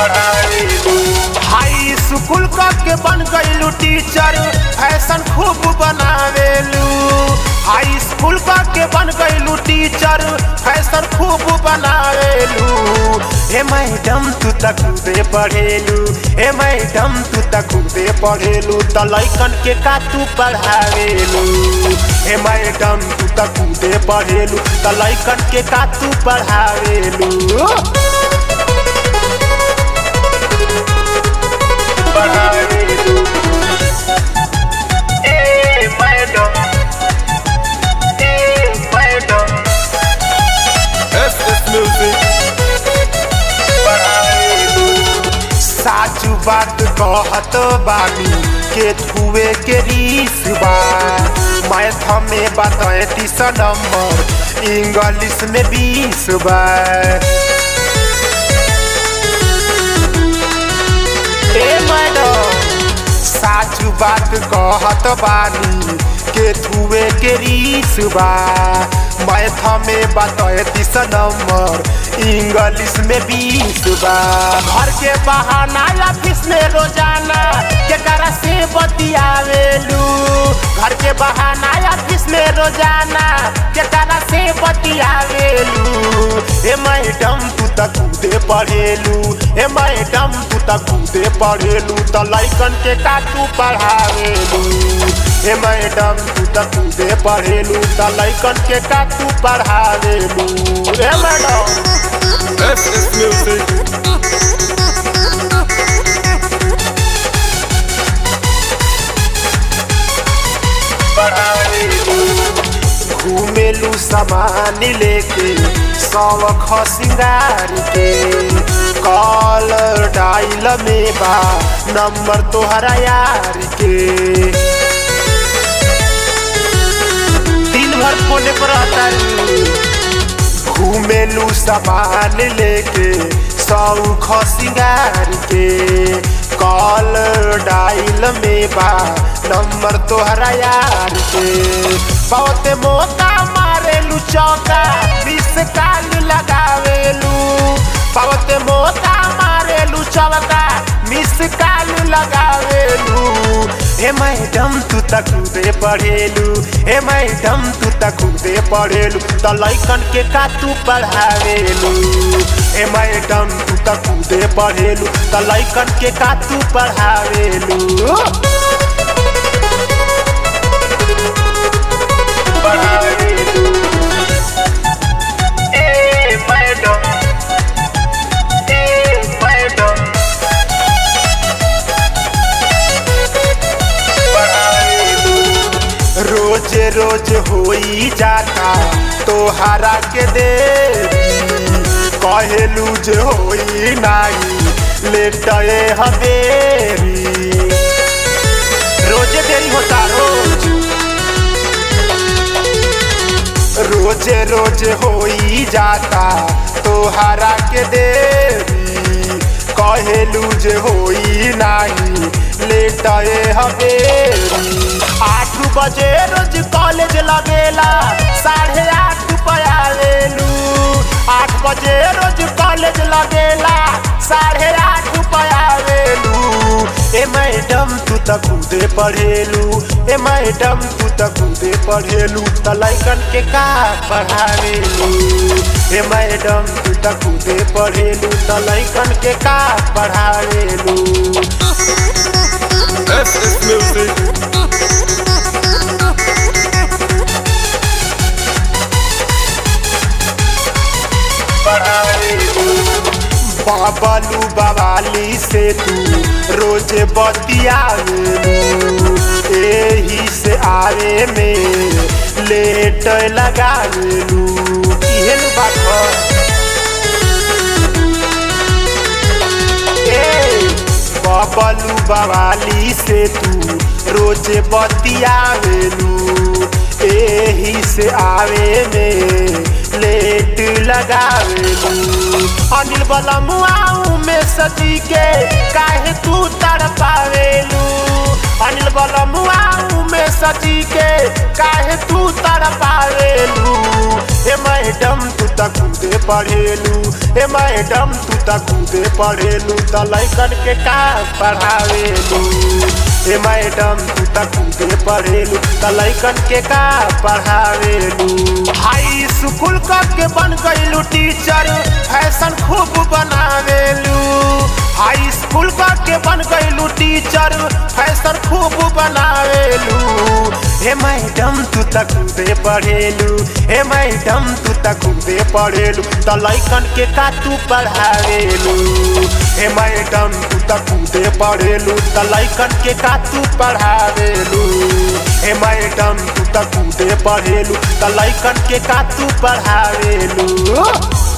पढ़ावेलू हाई school क के बन गईलू टीचर फैशन खूब बनावेलू हाई स्कूल क के बन गईलू टीचर फैशन खूब बनावेलू हे मैडम तू त खुदे पढ़ेलू हे मैडम तू त खुदे पढ़ेलू त लइकन के का तू पढ़ावेलू हे मैडम तू त खुदे पढ़ेलू त लइकन के का तू पढ़ावेलू पढ़ावेलू ए मैडम ए मैडम SS Music. पढ़ावेलू साचू बात कहत बानी के छुए के रीस बा मैथ में बतैतीस नंबर इंग्लिश में बीस बा ए मैडम साचू बात कहत बानी के छुए के रीस बा मैथ में बतैतीस नंबर इंग्लिश में बीस बा घर के बहाना ऑफिस में रोजाना केकरा से बतियावेलू घर के बहाना ऑफिस में रोजाना केकरा से बतियावेलू ए मैडम तू त खुदे पढ़ेलू ए मैडम तू त खुदे पढ़ेलू त लइकन के का तू पढ़ावेलू ए मैडम तू त खुदे पढ़ेलू त लइकन के का तू पढ़ावेलू ए मैडम SS Music. घूमेलू सामान लेके सौख सिंगार के कॉलर डाइल में बा नंबर तोहरा यार के दिन भर फोन पर रहता घूमेलू सामान लेके सौख सिंगार के कॉल डाइल में बा नंबर तोहरा यार के बहुत मौका मारेलू चौका बीस काल लगावेलू बहुत मौका मारेलू चौका मिस काल लगावेलू हे मैडम तू त खुदे पढ़ेलू हे मैडम तू त खुदे पढ़ेलू त लइकन के का तू पढ़ावेलू हे मैडम तू त खुदे पढ़ेलू त लइकन के का तू पढ़ावेलू पढ़ावेलू ए मैडम ए मैडम रोज रोज होई जाता तोहरा के देरी कहेलू जे होई नाही लेटए हवेरी रोजे देरी होता रोज रोज रोज होई जाता तोहरा के देरी कहेलू जे होई नाही लेटए हवेरी आठ बजे रोज कॉलेज लगेला साढ़े आठ पयावेलू आठ बजे रोज कॉलेज लगेला साढ़े आठ पयावेलू ए मैडम तू त खुदे पढ़ेलू ए मैडम तू त खुदे पढ़ेलू त लइकन के का पढ़ावेलू ए मैडम तू त खुदे पढ़ेलू त लइकन के का पढ़ावेलू SS Music. बाबलू बवाली से तू रोज बतियावेलू एही से आवे में लेट लगावेलू इहे नु बात ह ए बबलू बवाली से तू रोज बतियावेलू एही से आवे में लेट लगावेलू अनिल बलमुआऊ में सजी के काहे तू तड़पावेलू अनिल बलमुआऊ में सजी के काहे तू तड़पावेलू ए मैडम तू त कूदे पढ़ेलू ए मैडम तू त कूदे पढ़ेलू त लैकन के का पढ़ावेलू ए मैडम तू त कूदे पढ़ेलू त लैकन के का पढ़ावेलू हाई स्कूल क के बन गईलू टीचर फैशन खूब बनावेलू हाई स्कूल क के बन गईलू टीचर फैशन खूब बनावेलू हे मैडम तू त कूदे पढ़ेलू हे मैडम तू त कूदे पढ़ेलू त लैकन के का तू पढ़ावेलू हे मैडम तू त कूदे पढ़ेलू त लैकन के का तू पढ़ावेलू हे मैडम तू त कूदे पढ़ेलू त लैकन के का तू पढ़ावेलू